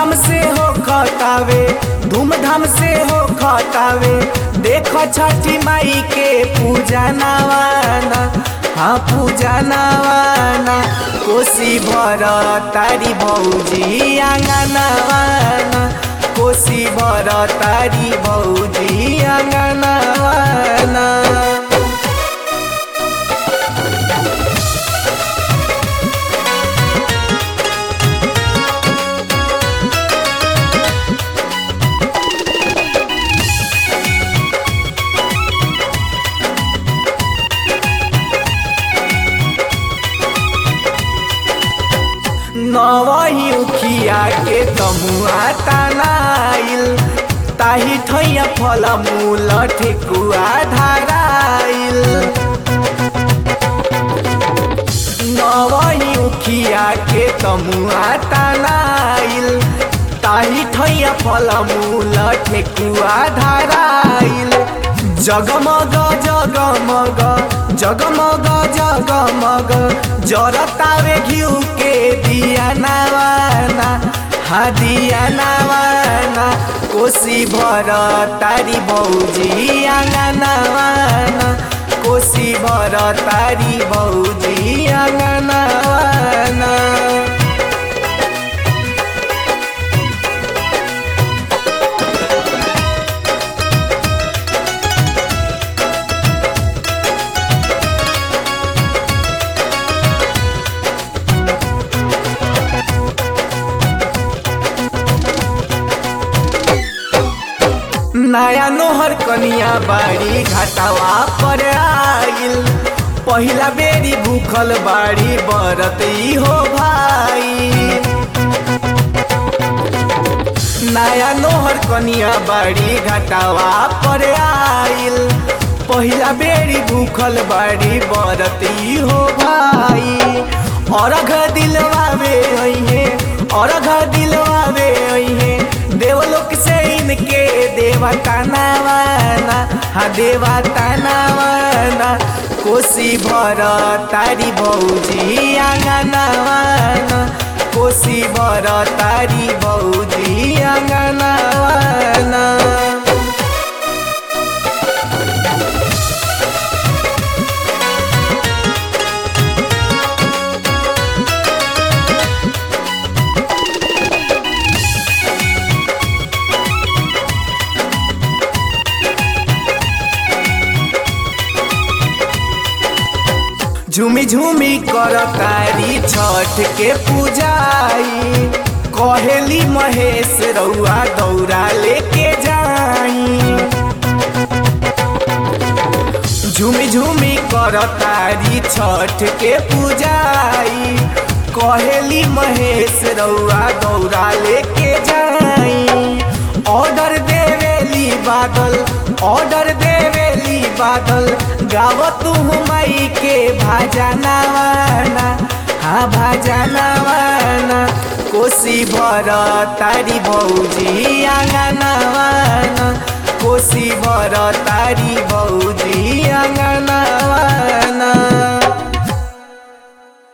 धूमधाम से हो खतावे धूमधाम से हो खतावे देख छठी माई के पूजा नवाना हाँ पूजा नवाना कोसी भर तारी भौजी आंगनवाना कोसी भर तारी भौजी आंगनवाना नवही उखिया के तमुआ तनाइल ताही ठैया फल मूल ठेकुआ धाराइल नवही उखिया के तमुआ तनाइल ताही ठैया फल मूल ठेकुआ धाराइल जगमग जगमग जगमग जगमग जरतावे घिउ के दिया नवाना हा दिया नवाना कोसी भर तारी भौजी आंगनवाना कोसी भर तारी भौजी आंगनवाना नया नोहर कनिया बाड़ी घाटावा पर आइल पहिला बेरी भूखल बाड़ी बरत ई हो भाई नया नोहर कनिया बाड़ी घाटावा पर आइल पहिला बेरी भूखल बाड़ी बरत ई हो भाई अरघ दिलवावे अइहे अरघ दिलवावे अइहे देवलोक से इनके देवता नवाना हा देवता नवाना कोसी भर तारी भौजी आंगनवाना कोसी भर तारी भौजी आंगनवाना झूमी झूमी कर तारी छठ के पूजाई कहेली महेश रउआ दौरा लेके जाई झूमी झूमी कर तारी छठ के पूजाई कहेली महेश रउआ दौरा लेके जाई ऑर्डर देवेली बादल ऑर्डर देवेली बादल गाव तू माई के भाजा नवाना हाँ भाजा नवाना कोसी भर तारी भौजी आंगनवाना कोसी भर तारी भौजी आंगनवाना